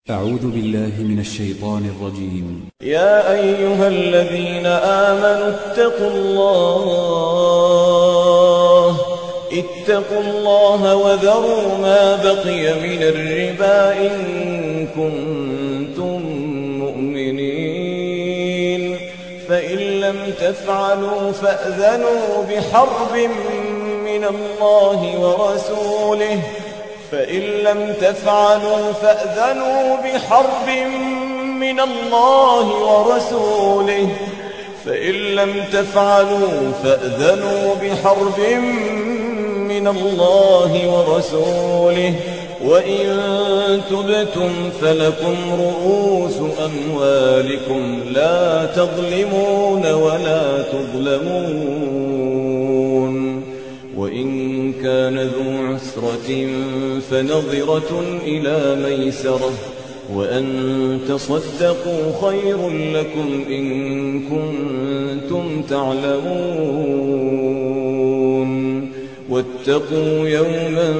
أعوذ بالله من الشيطان الرجيم يا أيها الذين آمنوا اتقوا الله اتقوا الله وذروا ما بقي من الربا إن كنتم مؤمنين فإن لم تفعلوا فأذنوا بحرب من الله ورسوله فإن لم تفعلوا فأذنوا بحرب من الله ورسوله فإن لم تفعلوا فأذنوا بحرب من الله ورسوله وإن تبتم فلكم رؤوس أموالكم لا تظلمون ولا تظلمون وإن كان ذو عسرة فنظرة إلى ميسرة وأن تصدقوا خير لكم إن كنتم تعلمون واتقوا يوما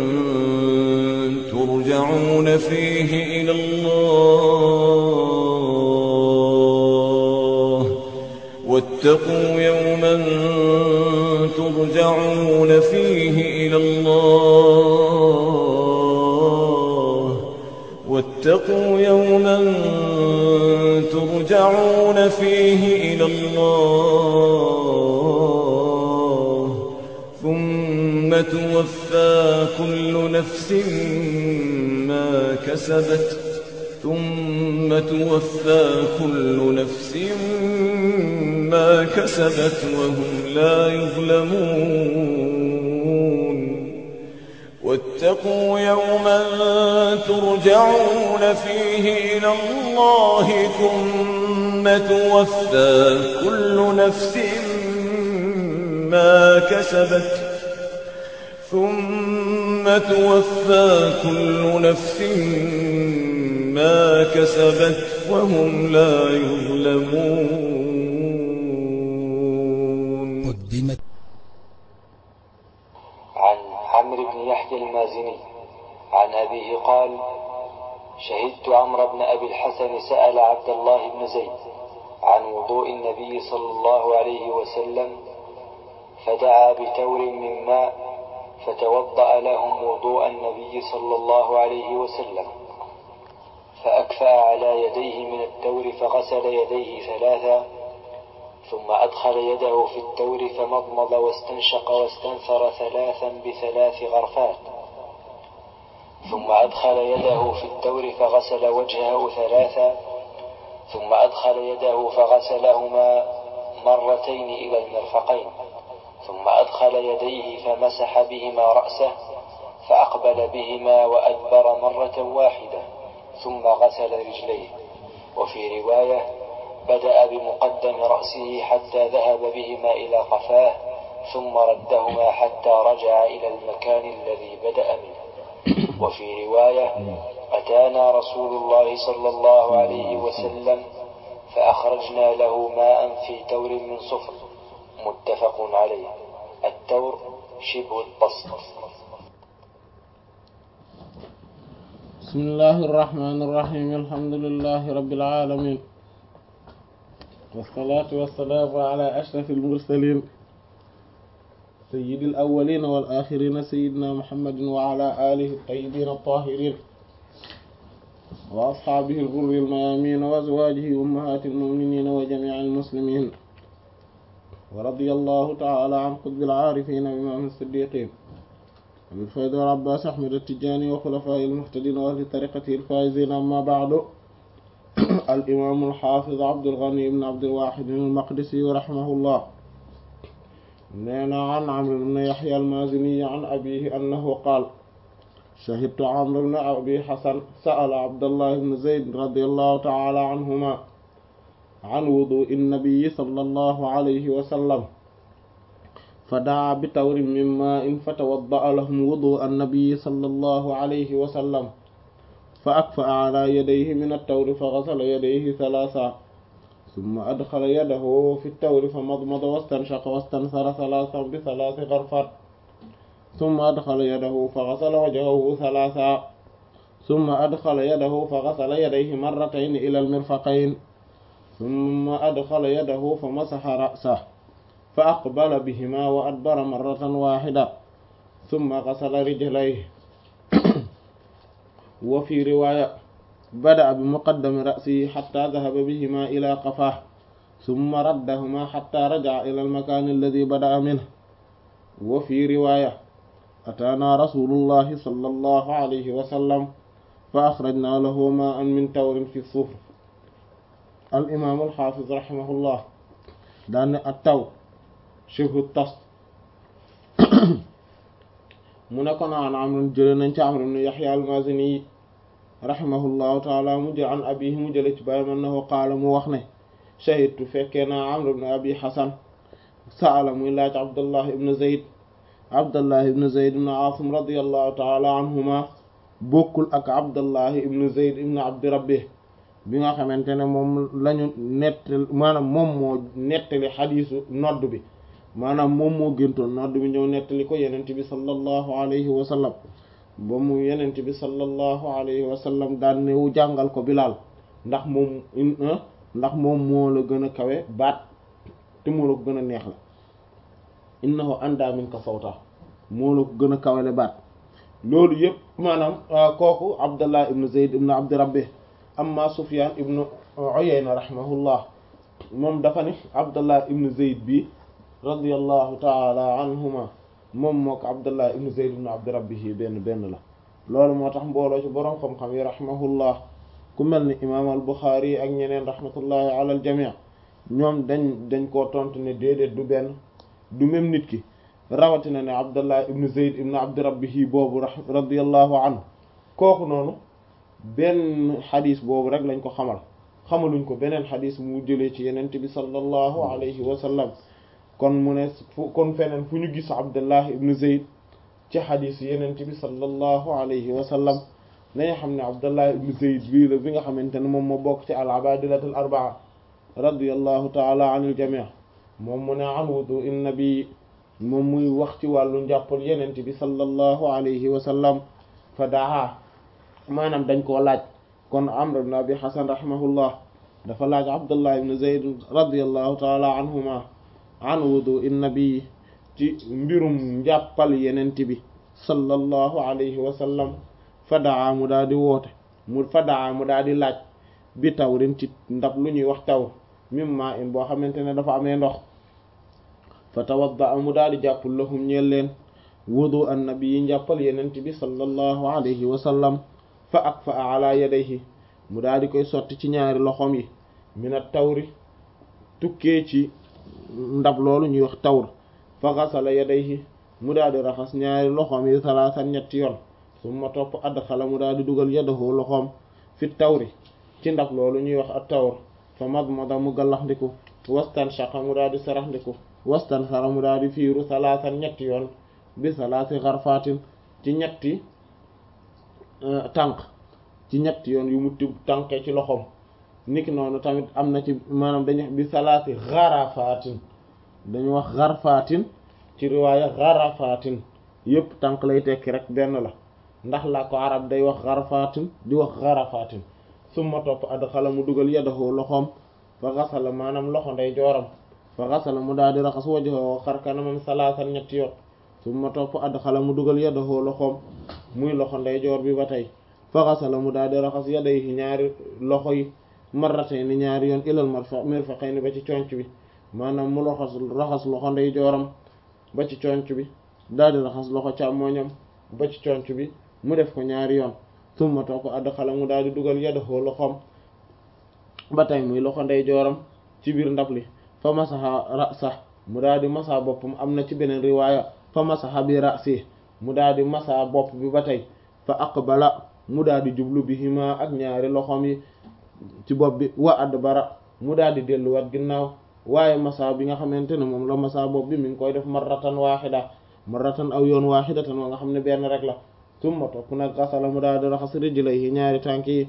ترجعون فيه إلى الله واتقوا يوما ترجعون فيه إلى الله واتقوا يوما ترجعون فيه إلى الله ثم توفى كل نفس ما كسبت ثم توفى كل نفس ما كسبت وهم لا يظلمون واتقوا يوما ترجعون فيه إلى الله ثم توفى كل نفس ما كسبت ثم توفى كل نفس ما كسبت وهم لا يظلمون قدمت عن عمرو بن يحيى المازني عن أبيه قال شهدت عمرو بن أبي الحسن سأل عبد الله بن زيد عن وضوء النبي صلى الله عليه وسلم فدعا بتور من ماء فتوضأ لهم وضوء النبي صلى الله عليه وسلم فأكفأ على يديه من التور فغسل يديه ثلاثا ثم أدخل يده في التور فمضمض واستنشق واستنثر ثلاثا بثلاث غرفات ثم أدخل يده في التور فغسل وجهه ثلاثا ثم أدخل يده فغسلهما مرتين إلى المرفقين ثم أدخل يديه فمسح بهما رأسه فأقبل بهما وأدبر مرة واحدة ثم غسل رجليه وفي رواية بدأ بمقدم رأسه حتى ذهب بهما إلى قفاه ثم ردهما حتى رجع إلى المكان الذي بدأ منه وفي رواية أتانا رسول الله صلى الله عليه وسلم فأخرجنا له ماء في تور من صفر متفق عليه التور شبه البسط بسم الله الرحمن الرحيم الحمد لله رب العالمين والصلاة والسلام على أشرف المرسلين سيد الأولين والآخرين سيدنا محمد وعلى آله الطيبين الطاهرين وأصحابه الغر الميامين وأزواجه أمهات المؤمنين وجميع المسلمين ورضي الله تعالى عن قطب العارفين وإمام الصديقين أبي الفيض والعباس أحمد التجاني وخلفائه المهتدين وأهل طريقته الفائزين أما بعد الإمام الحافظ عبد الغني بن عبد الواحد المقدسي رحمه الله نينا عن عمرو بن يحيى المازني عن أبيه أنه قال شهدت عمرو بن أبي حسن سأل عبد الله بن زيد رضي الله تعالى عنهما عن وضوء النبي صلى الله عليه وسلم فدعا بتور من ماء فتوضأ لهم وضوء النبي صلى الله عليه وسلم فأكفأ على يديه من التور فغسل يديه ثلاثا ثم أدخل يده في التور فمضمض واستنشق واستنثر ثلاثا بثلاث غرفات ثم أدخل يده فغسل وجهه ثلاثا summa adxala yadahu fa gasala yadayhi marratayn ila almirfaqayn summa adxala yadahu fa masaxa ra'sahu fa aqbala bihima wa adbara marratan waxida summa gasala rijlayhi wa fi riwaya bada'a bi muqaddami ra'sihi hatta dhahaba bihima ila qafaah summa raddahuma hatta raja'a ila al-makan alladhi bada'a minhu wa fi riwaya ataana rasulullahi sallallahu alayhi wa sallam fa akhrajna lahu ma'an min tawrin fi sufr al-imam al-hafiz rahimahullah daan ne at-taw shibhu tas mu ne kon an amr jële nañ ci amr ibn yahya al-mazini rahimahullahu taala mu jël an abihi mu jële ci bàyyam annahu qaala mu wax ne shahidtu fekkee naa amr ibn abi hasan saala muy laaj abdullah ibn zayd abdullah ibn zayd ibn asim radiallahu taala anhuma bokkul ak abdullah ibn zayd ibn abdi rabbih bi nga xamante ne moom lañu nettali maanaam moom moo nettali xadiisu nodd bi maanaam moom moo géntoon nodd bi ñëw nettali ko yenent bi sallallahu alayhi wa sallam ba mu yenent bi sallallahu alayhi wa sallam daan newu jàngal ko bilaal ndax moom ndax moom moo la gën a kawe baat te moo la ko gën a neex la innahu anda min ka sawta moo la ko gën a kawele baat loolu yëpp maanaam kooku abdallah ibnu zayd ibnu abdi rabbi amma sufyan ibnu uyayna rahimahullah moom dafa ni abdallah ibnu zayd bi radiyallahu taala anhuma moom moo ko abdallah ibnu zayd ibnu abdi rabbihi benn benn la loolu moo tax mbooloo ci boroom xam-xam yi rahimahullah ku mel ni imaam al buxaari ak ñeneen rahmatullahi ala al jamii ñoom dañ dañ koo tontu ne déedéet du benn du même nit ki rawatina ne abdallah ibnu zayd ibnu abdi rabbihi boobu radiyallahu anhu kooku noonu benn xadis boobu rek lañ ko xamal xamaluñ ko beneen xadis mu jëlee ci yenente bi sallallahu alayhi wa sallam kon mu ne fu kon feneen fu ñu gis abdullah ibnu zayd ci xadis yenente bi sallallahu alayhi wa sallam nañu xam ne abdullah ibnu zayd bii la bi nga xamante ne moom moo bokk ci al abadilatul arbaa radiyallahu taala anil jamii moom mu ne an wudu in nabi moom muy wax ci wàllu njàppal yenente bi sallallahu alayhi wa sallam fa daa maanaam dañ koo laaj kon amr ibn abi hasan rahimahullah dafa laaj abdullah ibn zayd radiyallahu taala anhuma an wudu in nabi ci mbirum njàppal yenent bi sallallahu alayhi wa sallam fa daa mu daa di woote mu fa daa mu daa di laaj bi tawrin ci ndab lu ñuy wax tawr mimma in boo xamante ne dafa amee ndox fa tawadda mu daa di jàppul lahum ñeel leen wudu an nabi yi njàppal yenent bi sallallahu alayhi wa sallam fa ak fa ala yadayhi mu daal di koy sotti ci ñaari loxoom yi minat tawri tukkee ci ndab loolu ñuy wax tawr fa xasala yadayhi mu daal di raxas ñaari loxoom yi salaasan ñetti yoon summa topp adxala mu daal di dugal yadahu loxoom fi tawri ci ndab loolu ñuy wax at tawr fa madmada mu gallaxndiku wastan shaqa mu daal di saraxndiku wastan sara mu daal di fiiru salaasan ñetti yoon bi salaasi xarfaatin ci ñetti tànk ci ñetti yoon yu mu tibb tànkee ci loxoom niki noonu tamit am na ci maanaam dañu bi salaati xarafaatin dañu wax xarfaatin ci riwaaya xarafaatin yépp tànk lay tekki rek benn la ndax la ko arab day wax xarfaatin di wax xarafaatin summa topp adxala mu dugal yadahu loxoom fa xasala maanaam loxo nday jooram fa xasala mu daal di raxas wajhahu xar kanamam salaasan ñetti yoon summa topp adxala mu dugal yadahu loxoom muy loxo ndeyjoor bi ba tey fa xasala mu daal di raxas yadayhi ñaari loxo yi marratayni ñaari yoon ilal mirfaqayni ba ci conc bi maanaam mu raxas raxas loxo ndeyjooram ba ci conc bi daal di raxas loxo càmmoñam ba ci conc bi mu def ko ñaari yoon summa topp adxala mu daal di dugal yadahu loxoom ba tey muy loxo ndeyjooram ci biir ndab li fa masaha ra'sa mu daal di masa boppam am na ci beneen riwaaya fa masaha bi ra'si mu daal di masa bopp bi ba tey fa aqbala mu daal di jublu bihima ak ñaari loxoom yi ci bopp bi wa adbara mu daal di delluwaat ginnaaw waaye masa bi nga xamante ne moom la masa bopp bi mi ngi koy def marratan waaxida marratan aw yoon waaxidatan wa nga xam ne benn rek la summa topp nag xasala mu daal di raxas rijlayhi ñaari tànk yi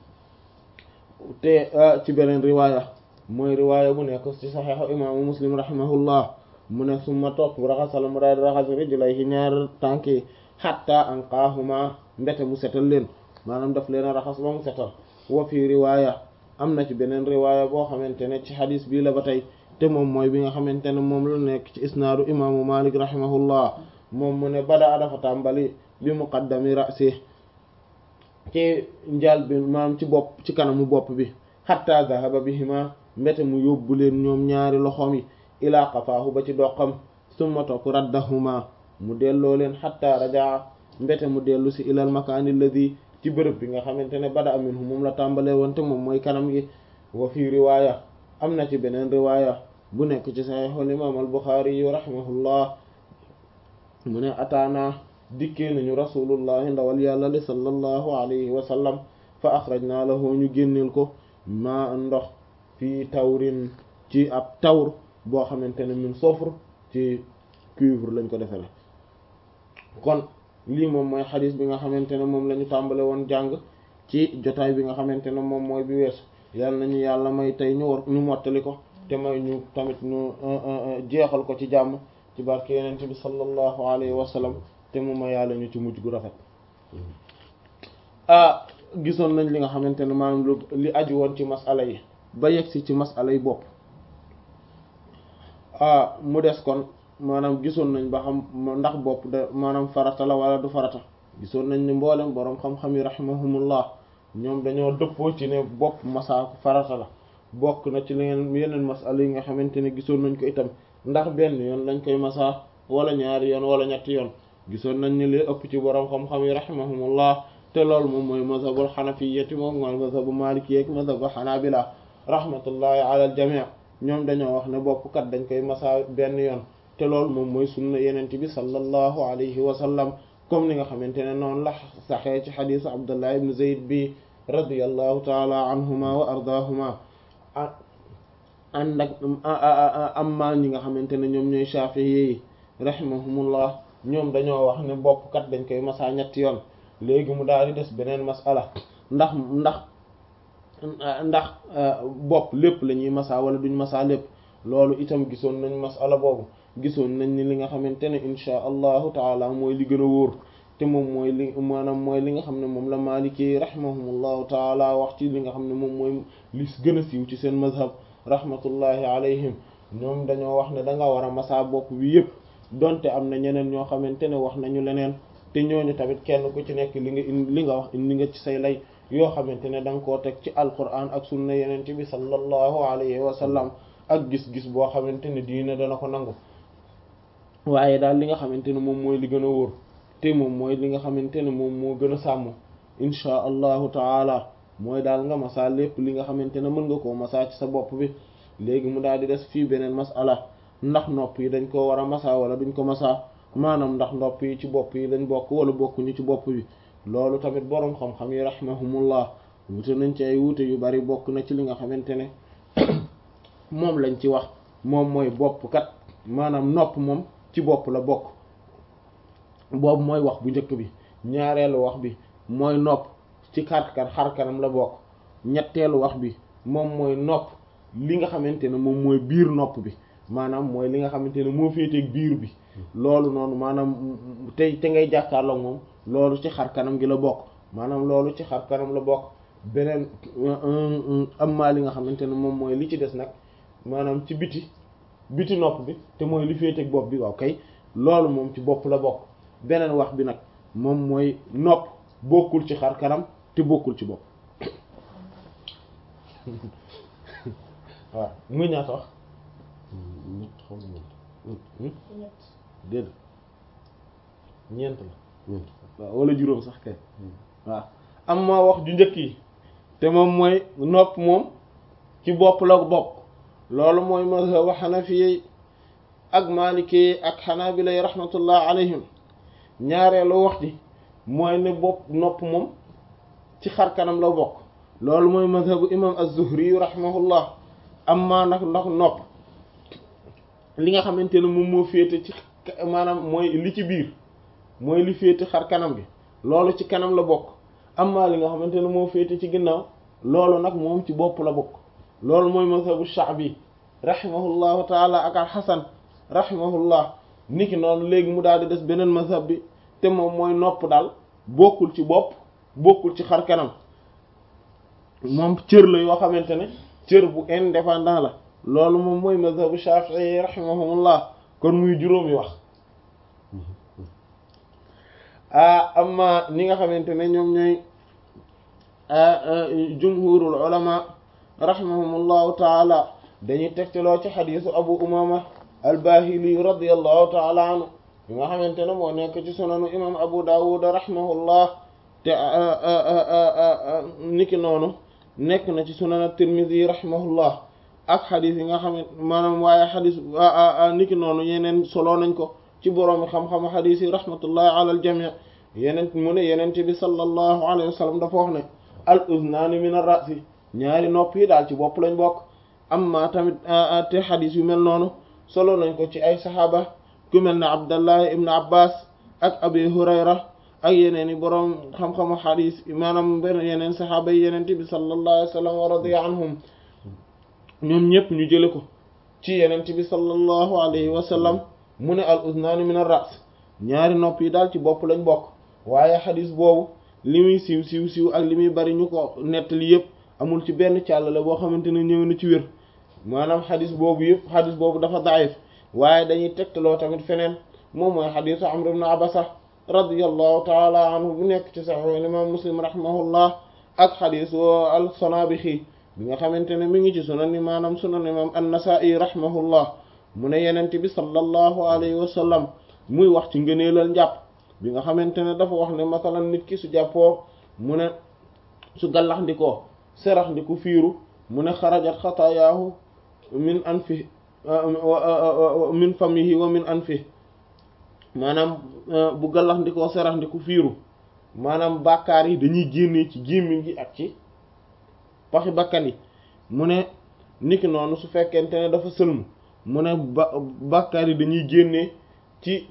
te ci beneen riwaaya mooy riwaaya bu nekk ci saxiixu imaamu muslim rahimahullah mu ne summa topp raxasala mu daal di raxas rijlayhi ñaari tànk yi xatta anqaahuma mbete mu setal leen maanaam daf leen a raxas ba mu setal wa fi riwaaya am na ci beneen riwaaya boo xamante ne ci xadis bii la ba tey te moom mooy bi nga xamante ne moom la nekk ci isnaadu imaamu malik rahimahullah moom mu ne bada dafa tàmbali bi muqaddami rasi ci njal bi maam ci bopp ci kanamu bopp bi hatta zahaba bihima mbete mu yóbbu leen ñoom ñaari loxoom yi ilaa qafaahu ba ci doqam summa topp raddahuma mu delloo leen hatta rajaa mbete mu dellu si ilal makaani alladi ci bërëb bi nga xamante ne bada minhu moom la tàmbalee woon te moom mooy kanam gi wa fii riwaaya am na ci beneen riwaaya bu nekk ci saxiixul imaam al buxaari yu rahimahullah mu ne ataana dikkee nañu rasulullahi ndawal yàlla li sallallahu alayhi wa sallam fa axrajna lahu ñu génneel ko ma ndox fii tawrin ci ab tawr boo xamante ne min sofre ci cuivre lañ ko defere kon lii moom mooy xadis bi nga xamante ne moom la ñu tàmbale woon jàng ci jotaay bi nga xamante ne moom mooy bi weesu yàlla nañu yàlla may tey ñu war ñu mottali ko te may ñu tamit ñu jeexal ko ci jàmm ci barke yenente bi sallallahu alayhi wa sallam te mu ma yàlla ñu ci mujj gu rafet ah gisoon nañ li nga xamante ne maanaam lu li aju woon ci masala yi ba yegsi ci masala yi bopp ah mu des kon maanaam gisoon nañ ba xam ndax bopp da maanaam farata la wala du farata gisoon nañ ni mboolem boroom xam-xam yi rahimahumullah ñoom dañoo dëppoo ci ne bopp masaaku farata la bokk na ci leneen yeneen masala yi nga xamante ne gisoon nañ ko itam ndax benn yoon lañ koy masaa wala ñaari yoon wala ñetti yoon gisoon nañ ni li ëpp ci boroom xam-xam yi rahimahumullah te loolu moom mooy mazhabul xanafiyyati moom mooy mazhabu maliki ak mazhabu xanaabila rahmatullahi ala al jamii ñoom dañoo wax ne bopp kat dañ koy masaa benn yoon te loolu moom mooy sunna yenente bi sallallahu alayhi wa sallam comme ni nga xamante ne noonu la saxee ci xadisu abdullah ibn zayd bi radiyallahu taala anhuma wa ardaahuma ànd ak amma ñi nga xamante ne ñoom ñooy shafi'i yi rahimahumullah ñoom dañoo wax ne bopp kat dañ koy masaa ñetti yoon léegi mu daal di des beneen masala ndax ndax ndax bopp lépp la ñuy masaa wala duñ masaa lépp loolu itam gisoon nañ masala boobu gisoon nañ ni li nga xamante ne inchaa allahu taala mooy li gën a wóor te moom mooy li maanaam mooy li nga xam ne moom la maliki rahimahumullahu taala wax ci li nga xam ne moom mooy li gën a siiw ci seen mazhab rahmatullahi alayhim ñoom dañoo wax ne da nga war a masaa bopp bi yëpp donte am na ñeneen ñoo xamante ne wax nañu leneen te ñooñu tamit kenn ku ci nekk li nga li nga wax indi nga ci say lay yoo xamante ne da nga koo teg ci alquran ak sunna yenente bi sallallahu alayhi wa sallam ak gis-gis boo xamante ne diine dana ko nangu waaye daal li nga xamante ne moom mooy li gën a wóor te moom mooy li nga xamante ne moom moo gën a sàmm inchaa allahu taala mooy daal nga masaa lépp li nga xamante ne mën nga koo masaa ci sa bopp bi léegi mu daal di des fii beneen masala ndax nopp yi dañ koo war a masaa wala duñ ko masaa maanaam ndax nopp yi ci bopp yi lañ bokk wala bokkuñu ci bopp bi loolu tamit boroom xam-xam yi rahimahumullah wute nañ ci ay wuute yu bari bokk na ci li nga xamante ne moom lañ ci wax moom mooy bopp kat maanaam nopp moom ci bopp la bokk boobu mooy wax bu njëkk bi ñaareelu wax bi mooy nopp ci xarkan xarkanam la bokk ñetteelu wax bi moom mooy nopp li nga xamante ne moom mooy biir nopp bi maanaam mooy li nga xamante ne moo féeteeg biir bi loolu noonu maanaam tey te ngay jàkkaarloo moom loolu ci xar kanam gi la bokk maanaam loolu ci xar kanam la bokk beneen am maa li nga xamante ne moom mooy li ci des nag maanaam ci biti biti nopp bi te mooy li féeteeg bopp bi waaw kay loolu moom ci bopp la bokk beneen wax bi nag moom mooy nopp bokkul ci xar kanam te bokkul ci bopp waaw muy ñaata wax ñett xaw ñett déedéet ñeent la waaw wala juróom sax kay waaw am ma wax ju njëkk yi te moom mooy nopp moom ci bopp la bokk loolu mooy mazhabu xanafiye ak maliki ak xanaabila rahmatullah alayhim ñaareelu wax ji mooy ne bopp nopp moom ci xar kanam la bokk loolu mooy mazhabu imam az-zuhri rahimahullah amma nag ndax nopp li nga xamante ne moom moo féete ci maanaam mooy li ci biir mooy li féete xar kanam gi loolu ci kanam la bokk amma li nga xamante ne moo féete ci ginnaaw loolu nag moom ci bopp la bokk loolu mooy mazhabu sha'bi rahimahullahu taala ak al xasan rahimahullah niki noonu léegi mu daal di des beneen mazhab bi te moom mooy nopp daal bokkul ci bopp bokkul ci xar kanam moom cër la yoo xamante ne cër bu indépendant la loolu moom mooy mazhabu Shafi'i rahimahumullah kon muy juróomi wax ah amma ñi nga xamante ne ñoom ñooy jumhurul ulama rahimahumullahu taala dañuy tegtaloo ci xadiisu abu umama albahili radiallahu taala anhu bi nga xamante ne moo nekk ci sunanu imam abu dawud rahimahullah te niki noonu nekk na ci sunan at-tirmidhi rahimahullah ak xadis yi nga xam ne maanaam waaye xadis niki noonu yeneen solo nañ ko ci boroomi xam-xamu xadis yi rahmatullahi ala al jami yeneen mu ne yeneen bi sallallahu alayhi wa sallam dafa wax ne al uznaani min ar-ra'si ñaari nopp yi daal ci bopp lañ bokk amma tamit te xadis yu mel noonu solo nañ ko ci ay saxaaba ku mel ne abdallah ibn abbas ak abi hurayra ak yeneen i boroom xam-xamu xadis maanaam benn yeneen saxaaba yi yeneen bi sallallahu alayhi wa sallam wa radiya anhum ñoom ñëpp ñu jële ko ci yeneen bi sallallahu alayhi wa sallam mu ne al uznaani min ar-ra's ñaari nopp yi daal ci bopp lañ bokk waaye xadis boobu li muy siiw siiw siiw ak li muy bari ñu ko nettali yëpp amul ci benn càllale boo xamante ne ñëw na ci wér maanaam xadis boobu yëpp xadis boobu dafa daif waaye dañuy tegtaloo tamit feneen moom mooy xadisu amr ibn abasa radiyallahu taala anhu bu nekk ci sahih imam muslim rahimahullah ak xadisu al sanabixi bi nga xamante ne mi ngi ci sunan ni maanaam sunan imam an-nasa'i rahimahullah mu ne yenente bi sallallahu alayhi wa sallam muy wax ci ngëneelal njàpp bi nga xamante ne dafa wax ne masalan nit ki su jàppoo mu ne su gallax ndikoo serax ndiku fiiru mu ne xarajat xataayaahu min anfi min famihi wa min anfi maanaam bu gallax ndikoo serax ndiku fiiru maanaam bàkkaar yi dañuy génnee ci gémmiñ gi ak ci paxi bakkan yi mu ne niki noonu su fekkente ne dafa sëlmu mu ne ba bàkkaar yi dañuy génnee ci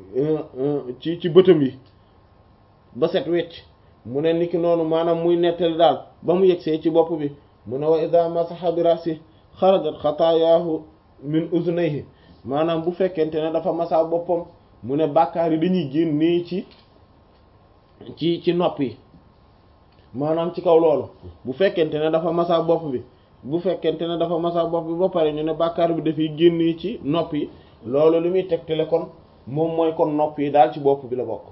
ci ci bëtam yi ba set wecc mu ne niki noonu maanaam muy nettali daal ba mu yegsee ci bopp bi mu ne wa idha masaha bi rasi xarajat xataayaahu min uznayhi maanaam bu fekkente ne dafa masa boppam mu ne bàkkaar yi dañuy génnee ci ci ci nopp yi maanaam ci kaw loolu bu fekkente ne dafa masa bopp bi bu fekkente ne dafa masa bopp bi ba pare ñu ne bàkkaar bi dafay génnee ci nopp yi loolu li muy tegtale kon moom mooy kon nopp yi daal ci bopp bi la bokk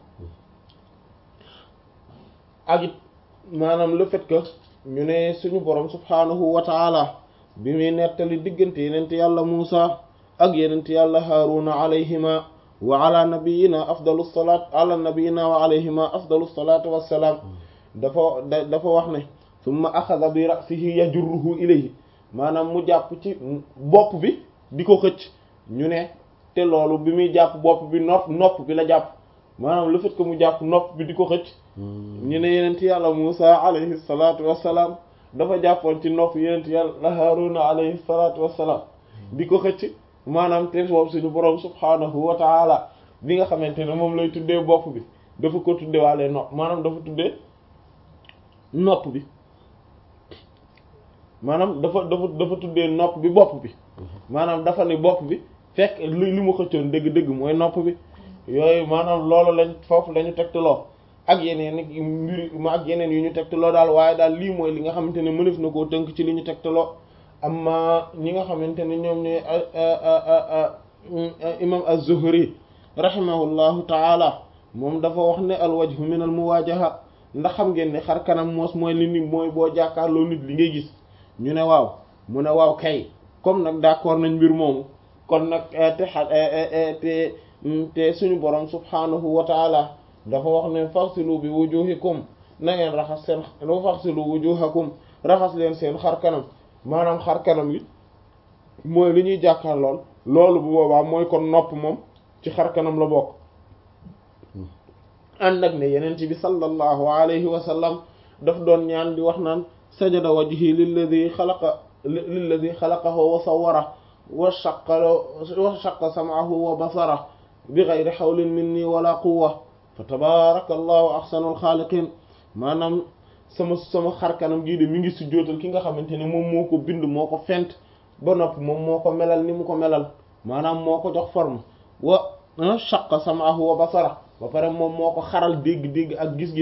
ak it maanaam le fait que ñu ne suñu borom subhaanahu wa taala bi muy nettali diggante yenent yàlla Muusa ak yenent yàlla Haaruna alayhima wa ala nabiyina afdalu salaat ala nabiyina wa alayhima afdalu salaatu wassalaam dafa dafa wax ne summa axada bi ra'sihi yajurruhu ilayhi maanaam mu jàpp ci bopp bi di ko xëcc ñu ne te loolu bi muy jàpp bopp bi nopp nopp bi la jàpp maanaam le fait que mu jàpp nopp bi di ko xëcc ñu ne yenent yàlla Muusa alayhi salaatu wassalaam dafa jàppoon ci nopp yenent yàlla Haaruna alayhi salaatu wassalaam di ko xëcc maanaam te boobu suñu boroom subhaanahu wa taala bi nga xamante ne moom lay tuddee bopp bi dafa ko tuddee waale nopp maanaam dafa tuddee nopp bi maanaam dafa dafa dafa tuddee nopp bi bopp bi maanaam dafa ne bopp bi fekk li li mu xëccoon dëgg-dëgg mooy nopp bi yooyu maanaam loolu lañ foofu la ñu tegtaloo ak yeneen i mbir ma ak yeneen yu ñu tegtaloo daal waaye daal lii mooy li nga xamante ne mënef na koo tënk ci li ñu tegtaloo amma ñi nga xamante ne ñoom ñooy imam az-Zuhri rahimahullahu taala moom dafa wax ne al wajhu min al muwajaha ndax xam ngeen ne xar kanam moos mooy li ni mooy boo jàkkaarloo nit li ngay gis ñu ne waaw mu ne waaw kay comme nag d'accord nañ mbir moomu kon nag te xa te te suñu borom subhanahu wa taala dafa wax ne faghsilu bi wujuhikum na ngeen raxas seen faghsilu wujuhakum raxas leen seen xar kanam maanaam xar kanam yi mooy li ñuy jàkkaarlool loolu bu boobaa mooy kon nopp moom ci xar kanam la bokk ànd ak ne yeneen ci bi sallallahu alayhi wa sallam daf doon ñaan di wax naan sajada wajhi lilladi xalaqa lilladi xalaqahu wa sawwara wa shaqqa wa shaqqa sam'ahu wa basara bi ghayri hawlin minni wala quwwa fa tabaraka allahu ahsanul xaaliqin maanaam sama sama xar kanam gii de mi ngi sujjóotal ki nga xamante ne moom moo ko bind moo ko fent ba noppi moom moo ko melal ni mu ko melal maanaam moo ko jox forme wa shaqqa sam'ahu wa basara ba pare moom moo ko xaral dégg-dégg ak gis-gis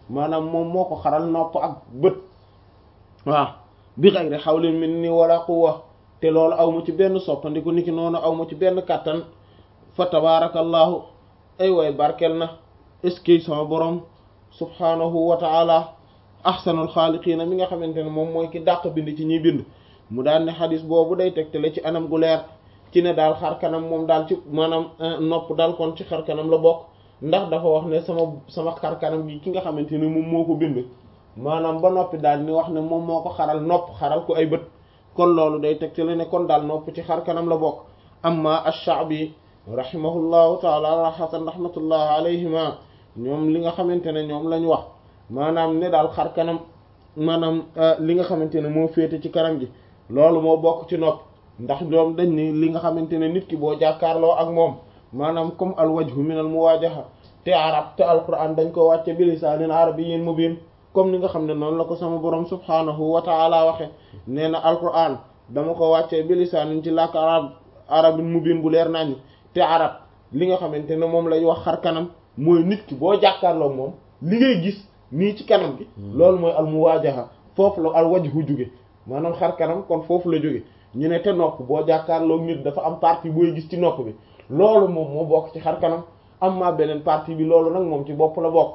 maanaam moom moo ko xaral nopp ak bët waaw bi ghayri hawlin minni wala quwwa te loolu aw mu ci benn soppandiku niki noonu aw mu ci benn kàttan fa tabarakallahu ay way barkel na est-ce que sama borom subhanahu wa ta'ala ahsanul xaaliqiina mi nga xamante ne moom mooy ki dàq bind ci ñiy bind mu daan ne xadis boobu day tegtale ci anam gu leer ci ne daal xar kanam moom daal ci maanaam nopp daal kon ci xar kanam la bokk ndax dafa wax ne sama sama xar kanam gi ki nga xamante ne moom moo ko bind maanaam ba noppi daal ni wax ne moom moo ko xaral nopp xaral ko ay bët kon loolu day tegtale ne kon daal nopp ci xar kanam la bokk amma ash-Sha'bi rahimahullahu taala rahatan rahmatullahi alayhima ñoom li nga xamante ne ñoom lañ wax maanaam ne daal xar kanam maanaam li nga xamante ne moo féete ci kanam gi loolu moo bokk ci nopp ndax ñoom dañ ni li nga xamante ne nit ki boo jàkkaarloo ak moom maanaam comme al wajhu min al muwajaha te arab te alquran dañ ko wàcce bi lisaanin arabiyyin mubin comme ni nga xam ne noonu la ko sama borom subhanahu wa taala waxe nee na alquran dama ko wàccee bi lisaanin ci làkk arab arabin mubin bu leer nañ te arab li nga xamante ne moom lay wax xar kanam mooy nit ki boo jàkkaarloo moom li ngay gis nii ci kanam gi loolu mooy al muwajaha foofu la al wajhu jóge maanaam xar kanam kon foofu la jóge ñu ne te nopp boo jàkkaarloo nit dafa am partie booy gis ci nopp bi loolu moom moo bokk ci xar kanam am ma beneen partie bi loolu nag moom ci bopp la bokk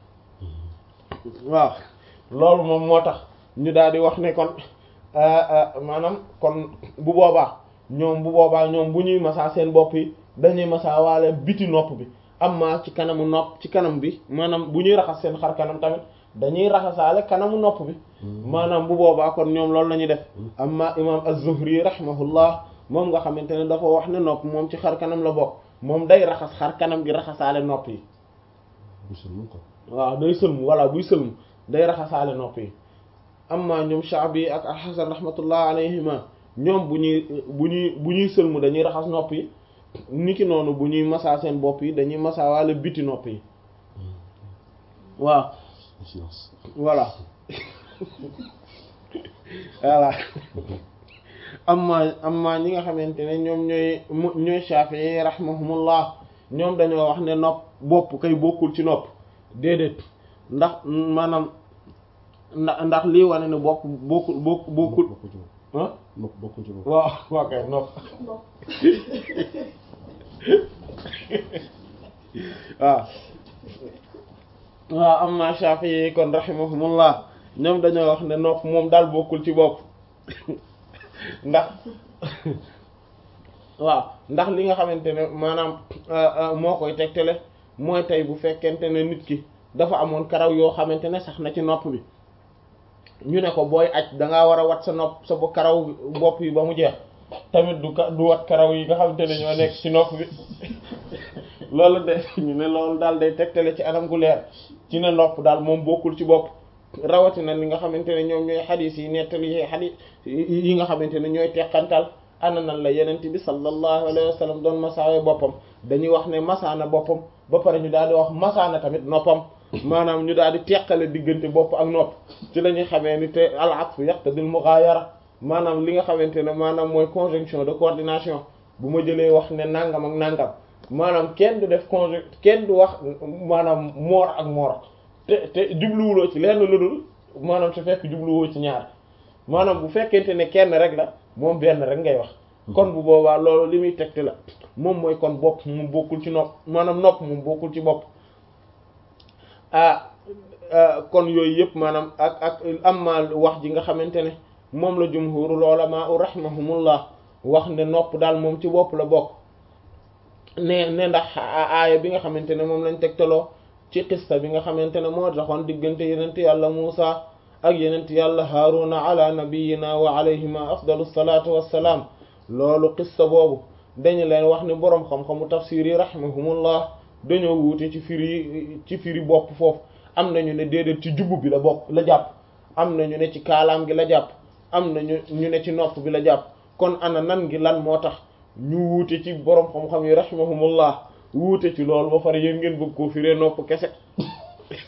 waaw loolu moom moo tax ñu daal di wax ne kon maanaam kon bu boobaa ñoom bu boobaa ñoom bu ñuy masaa seen bopp yi dañuy masaa waale biti nopp bi amma ci kanamu nopp ci kanam bi maanaam bu ñuy raxas seen xar kanam tamit dañuy raxasaale kanamu nopp bi maanaam bu boobaa kon ñoom loolu la ñuy def amma imam az-Zuhri rahimahullah moom nga xamante ne dafa wax ne nopp moom ci xar kanam la bokk moom day raxas xar kanam gi raxasaale nopp yi waaw day sëlmu walla buy sëlmu day raxasaale nopp yi amma ñoom Sha'bi ak al-Hasan rahmatullah alayhima ñoom bu ñuy bu ñuy bu ñuy sëlmu dañuy raxas nopp yi niki noonu bu ñuy masaa seen bopp yi dañuy masaa waale biti nopp yi waaw voilà voilà amma amma ñi nga xamante ne ñoom ñooy ñooy Shafi'i rahimahumullah ñoom dañoo wax ne nopp bopp kay bokkul ci nopp déedéet ndax maanaam ndax ndax lii wane ne bopp bokkul bokk bokkul ah waaw waaw kay nopp waaw waaw amma Shafi'i kon rahimahumullah ñoom dañoo wax ne nopp moom daal bokkul ci bopp ndax waaw ndax li nga xamante ne maanaam moo koy tegtale mooy tey bu fekkente ne nit ki dafa amoon karaw yoo xamante ne sax na ci nopp bi ñu ne ko booy aj da ngaa war a wat sa nopp sa bo karaw bopp yi ba mu jeex tamit du ka du wat karaw yi nga xamante ne ñoo nekk ci nopp bi loolu de ñu ne loolu daal day tegtale ci anam gu leer ci ne nopp daal moom bokkul ci bopp rawatina li nga xamante ne ñoom ñooy xadis yi nettali yi xadis yi nga xamante ne ñooy teqantal ana nan la yenent bi sallallahu alayhi wa sallam doon masaawe boppam dañuy wax ne masaana boppam ba pare ñu daal di wax masaana tamit noppam maanaam ñu daal di teqale diggante bopp ak nopp ci la ñuy xamee ni te al atf yaqtadil mughayara maanaam li nga xamante ne maanaam mooy conjonction de coordination bu ma jëlee wax ne nangam ak nangam maanaam kenn du def conjon kenn du wax maanaam moor ak moor te te jubluwuloo ci lenn lu dul maanaam su fekk jubluwoo ci ñaar maanaam bu fekkente ne kenn rek la moom benn rek ngay wax kon bu boobaa loolu li muy tegte la moom mooy kon bopp mu bokkul ci nopp maanaam nopp mu bokkul ci bopp ah kon yooyu yëpp maanaam ak ak amma wax ji nga xamante ne moom la jumhurul ulama rahimahumullah wax ne nopp daal moom ci bopp la bokk ne ne ndax aaya bi nga xamante ne moom lañ tegtaloo ci qissa bi nga xamante ne moo taxoon diggante yenent yàlla Muusa ak yenent yàlla Haaruna ala nabiyina wa alayhima afdalu salaatu wassalaam loolu qissa boobu dañu leen wax ne boroom xam-xamu tafsir yi rahimahumullah dañoo wuute ci firi ci firi bopp foofu am nañu ne déedéet ci jubbu bi la bokk la jàpp am nañu ne ci kaalaam gi la jàpp am nañu ñu ne ci nopp bi la jàpp kon ana nan gi lan moo tax ñu wuute ci boroom xam-xam yi rahimahumullah wuute ci loolu ba pare yéen ngeen bëgg koo firee nopp kese